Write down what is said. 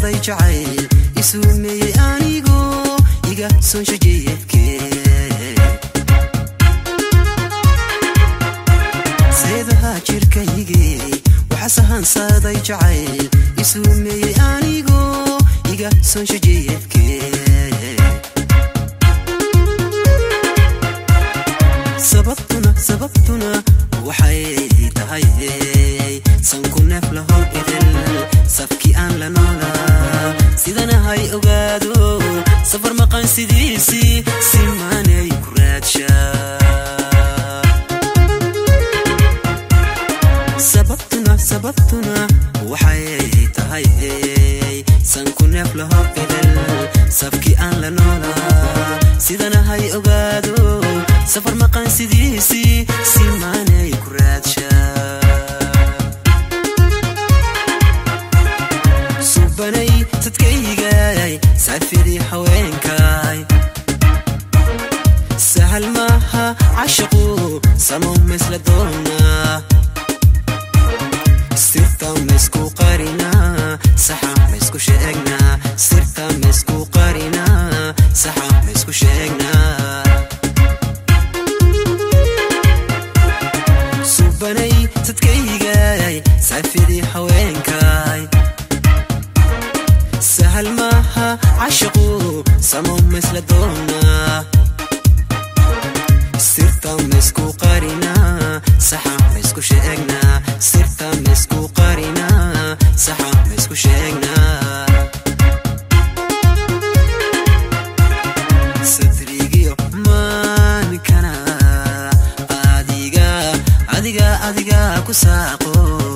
saaday jacayl isuumeeyey anigoo iga sonsho jeedkee seedaha jirkaygii waxa sahansaaday jacayl isuumeeyey anigoo iga sonsho jeedkee sababtuna sababtuna waxay tahay sanku neef lahow idil safkii aan la noolaa sidanahay ogaado safar maqan sidiisii simaanay ku raadshaa sababtuna sababtuna waxay tahay sanku neef lahow idil safkii aan la noolaa sidanahay ogaado safar maqan sidiisii simaanay ku raadshaa subanay dadkaygay saafidii haweenkay sahal maaha cashaqu samow maysla doonaa sirta maysku qarinaa saxa maysku sheegnaa sirta maysku qarinaa saxa maysku sheegnaa subanay dadkaygay saafidii haweenkay sahal maaha cashaqu samow maysla doonaa sirta maysku qarinaa saxa maysku sheegnaa sirta maysku qarinaa saxa maysku sheegnaa sadrigiyo maankana adiga adiga adiga ku saaqo